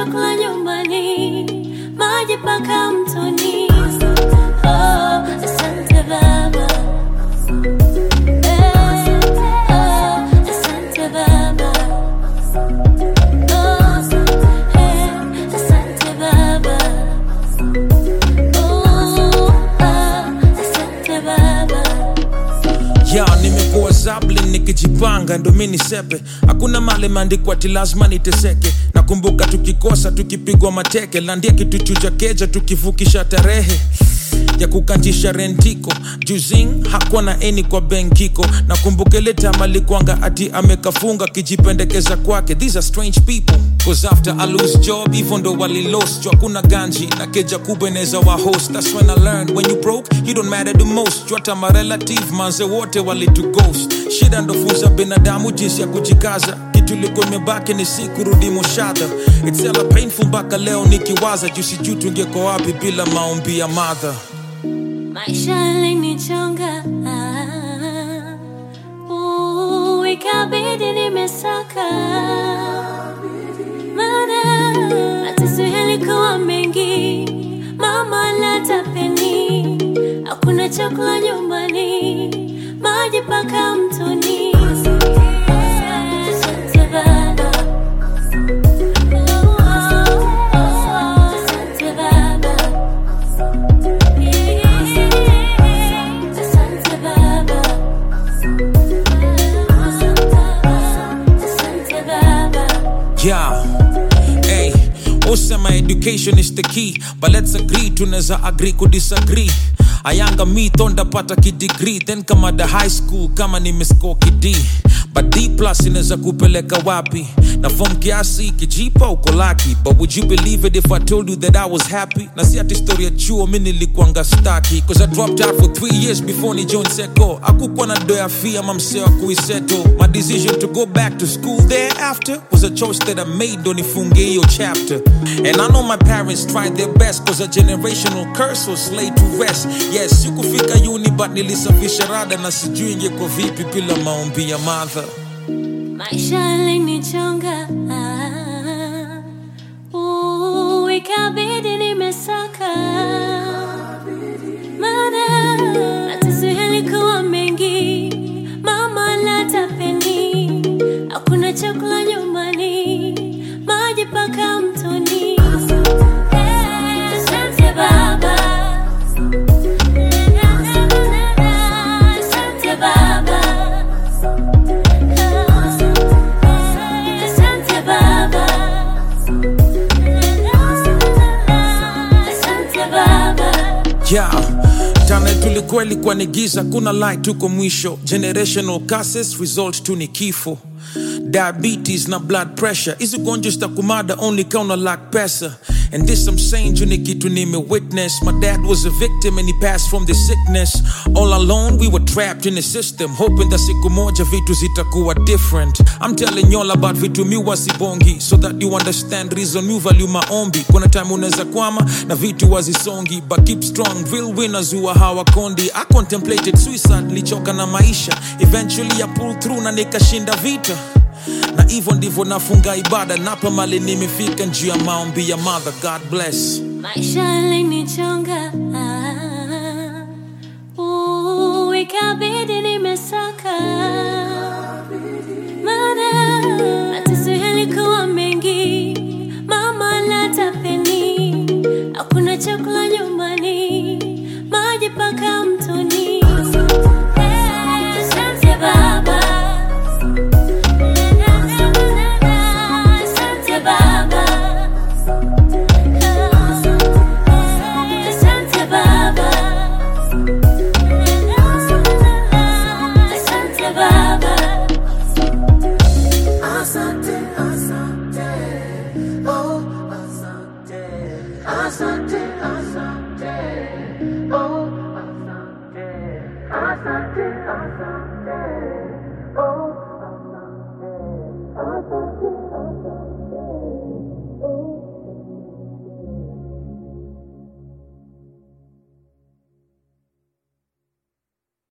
chakula nyumbani, maji mpaka mtoni. Oh, asante Baba. Eh, oh, asante Baba. Oh, eh, asante Baba. Oh, ah, asante Baba. ya nimekuwa zablin nikijipanga ndo mi nisepe hakuna mali imeandikwa ti lazima niteseke nakumbuka tukikosa tukipigwa mateke landia kituchuja keja tukivukisha tarehe ya kukantisha rentiko juzing hakuwa na eni kwa benkiko nakumbuka ile time alikwanga ati amekafunga kijipendekeza kwake these are strange people cause after I lose job hivyo ndo walilost juu hakuna ganji na keja kubwa inaweza wa host that's when I learned when you broke you don't matter the most juu hata marelative manze wote walitu ghost shida ndo funza binadamu jinsi ya kujikaza kitu ilikuwa imebaki ni si kurudi moshadha it's hella painful mpaka leo nikiwaza juu sijui tungeko wapi bila maombi ya madha Maisha yalinichonga ah, uh, ikabidi nimesaka, maana mateso yalikuwa mengi, mama lata peni, hakuna chakula nyumbani, maji mpaka mtoni. Asante Baba. Oh, oh, oh, asante Baba. Asante Baba. Asante Baba. Yeah. Hey, usema education is the key but let's agree tunaweza agree ku disagree ayanga mi thondapata kidegree then kama the high school kama nimescore kid but d plus inaweza kupeleka wapi na fom kiasi kijipa uko laki but would you believe it if i told you that i was happy na si ati story ya chuo mi nilikuanga staki cause i dropped out for three years before ni join seko akukuwa na doya fee ama msee wa kuiseto my decision to go back to school thereafter was a choice that i made ndo nifunge hiyo chapter and i know my parents tried their best cause a generational curse was laid to rest yes sikufika uni but nilisafisha rada na sijui ingekuwa vipi bila maombi ya madha Maisha yalinichonga ah, uh, ikabidi nimesaka, maana mateso yalikuwa mengi, mama lata peni, hakuna chakula nyumbani, maji mpaka mtoni. Asante Baba. Asante Baba. Asante Baba. Asante Baba. yeah tana tulikuwa ilikuwa ni giza kuna light tuko mwisho generational curses result tu ni kifo diabetes na blood pressure hizi gonjwa zitakumada only kauna lack pesa and this I'm saying juu ni kitu nime witness my dad was a victim and he passed from the sickness all alone we were trapped in the system hoping that siku moja vitu zitakuwa different I'm telling y'all about vitu mi wasibongi so that you understand reason you value maombi kuna time unaweza kwama na vitu wazisongi but keep strong real winners huwa hawakondi I contemplated suicide nilichoka na maisha eventually I pulled through na nikashinda vita na hivyo ndivyo nafunga ibada napa mali nimefika njuu ya maombi ya mother god bless Maisha yalinichonga ah, uh, ikabidi nimesaka, maana mateso yalikuwa mengi, mama lata peni, hakuna chakula nyumbani, maji mpaka mtoni. Asante Baba. Asante Baba. Asante Baba. Asante Baba. Asante, asante, oh, asante, asante, asante, oh, asante, asante, asante, oh.